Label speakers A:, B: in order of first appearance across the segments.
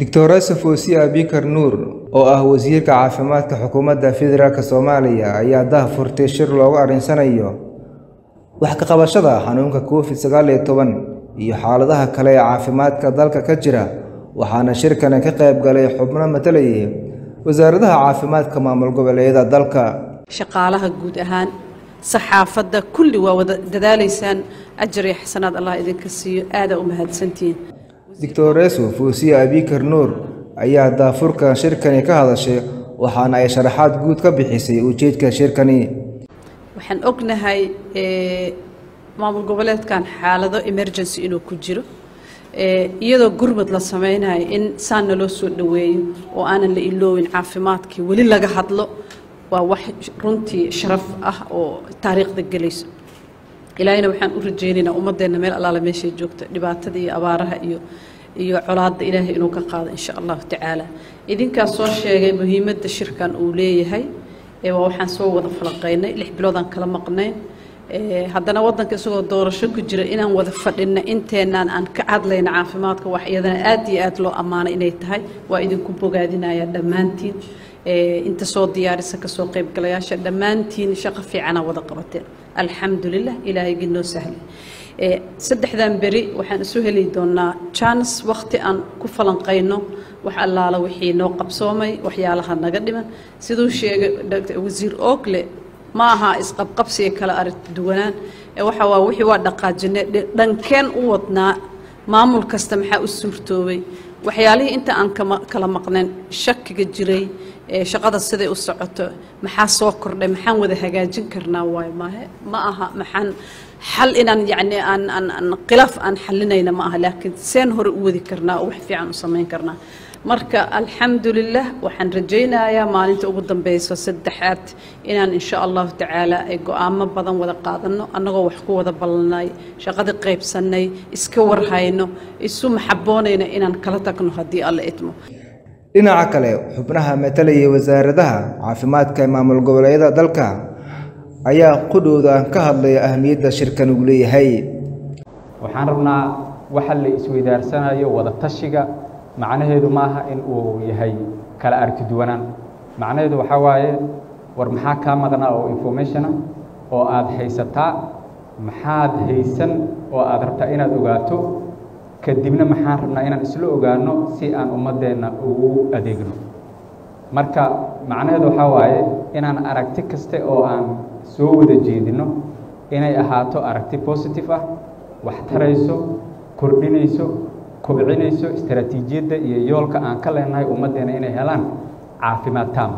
A: Dictoresa Fawzia Abikar Nuur oo ah wasiirka caafimaadka xukuumadda federaalk Soomaaliya ayaa daahfurtay shir looga arinsanayo wax ka qabashada xanuunka Covid sagaal iyo toban iyo xaaladaha kale ee caafimaadka dalka ka jira waxaana shirkani ka qayb galay xubno matalayay wasaaradaha caafimaadka maamul goboleedyada dalka
B: shaqaalaha guud ahaan saxaafadda kulli waa wada dadaalaysaan ajar iyo xasanaad allah idinka siiyo aadaa u mahadsantihiin
A: Dictoreso Fawzia Abikar Nuur ayaa daahfurka shirkani ka hadashay waxaana ay sharaxaad guud ka bixisay ujeedka shirkani
B: waxaan ognahay maamul goboleedkan xaalado emergency inuu ku jiro iyadoo gurmad la samaynayo in saanna loo soo dhoweeyo oo aanan la iloowin caafimaadkii weli laga hadlo waa wax runtii sharaf ah oo taariikhda gelayso ilaahayna waxaan u rajaynaynaa ummaddeenna meel allaala meeshay joogta dhibaatada iyo abaaraha iyo iyo colaadda ilaahay inuu ka qaado insha allahu tacaala idinkaas soo sheegay muhiimadda shirkan uu leeyahay waa waxaan soo wada falaqaynay lix biloodaan kala maqnayn haddana waddanka isagoo doorasho ku jira inaan wada fadhinna inteenaan aan ka hadlayna caafimaadka wax iyadana aad iyo aad loo ammaanay inay tahay waa idinku bogaadinaya dhammaantiin inta soo diyaarisa kasoo qaybgalayaasha dhammaantiin shaqo fiicanaa wada qabateen alxamdulilah ilaahaygi noo sahlay saddexdan beri waxaan isu heli doonaa jaanis wakhti aan ku falanqayno wax allaala wixii noo qabsoomay waxyaalaha naga dhiman siduu sheegay wasiir oogle ma aha isqabqabsiga kala aragti duwanaan waxa waa wixii waa dhaqaajine dhankeen u wadnaa maamul kasta maxaa u suurtoobay waxyaalihii inta aan kala maqnayn shakiga jiray shaqada siday u socoto maxaa soo kordhay maxaan wada hagaajin karnaa waayo maahe ma aha maxaan xal inaan yacni aan aan aan khilaaf aan xalinayna ma aha laakiin seen hore u wadi karnaa oo wax fiican u samayn karnaa marka alxamdulilah waxaan rajaynayaa maalinta ugu dambeyso saddexaad inaan insha allahu tacaala ay go-aamo badan wada qaadano annagoo wax ku wada ballanay shaqadii qaybsanay iska warhayno isu maxaboonayna inaan kala tagno haddii alla idmo
A: dhinaca kale xubnaha matalayay wasaaradaha caafimaadka ee maamul goboleedyada dalka ayaa qudhooda ka hadlaya ahmiyadda shirkan uu leeyahay
C: waxaan rabnaa waxa la isweydaarsanayo wada tashiga macnaheedu maaha in uu yahay kala aragti duwanaan macnaheedu waxaa waaye war maxaa kaa maqnaa oo informationa oo aad haysataa maxaad haysan oo aad rabtaa inaad ogaato kadibna maxaan rabnaa inaan isla ogaano si aan ummaddeenna ugu adeegno marka macnaheedu waxaa waaye inaan aragti kaste oo aan soo wada jeedinno inay ahaato aragti positive ah wax tarayso kordhinayso kobcinayso istaraatiijiyadda iyo yoolka aan ka leenahay ummaddeena inay helaan caafimaad taama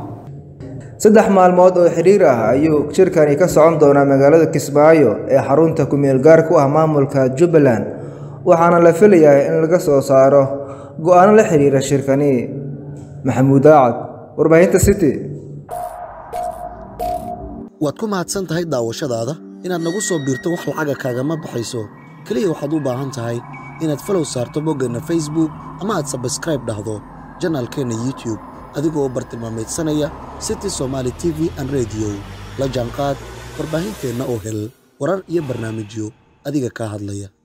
A: saddex maalmood oo xidhiir ah ayuu shirkani ka socon doonaa magaalada kismaayo ee xarunta ku-meel gaar ku ah maamulka jubbaland waxaana la filayaa in laga soo saaro go-aano la xidhiira shirkani maxamuud aacad warbaahinta city
D: waad ku mahadsan tahay daawashadaada inaad nagu soo biirto wax lacaga kaagama baxayso keliya waxaad u baahan tahay inaad falow saarto boggeenna facebook ama aad sabskraib dhahdo janaalkeenna youtube adigoo bartilmaamaydsanaya city somaali t v an rediyo la jaanqaad warbaahinteenna oo hel warar iyo barnaamijyo adiga kaa hadlaya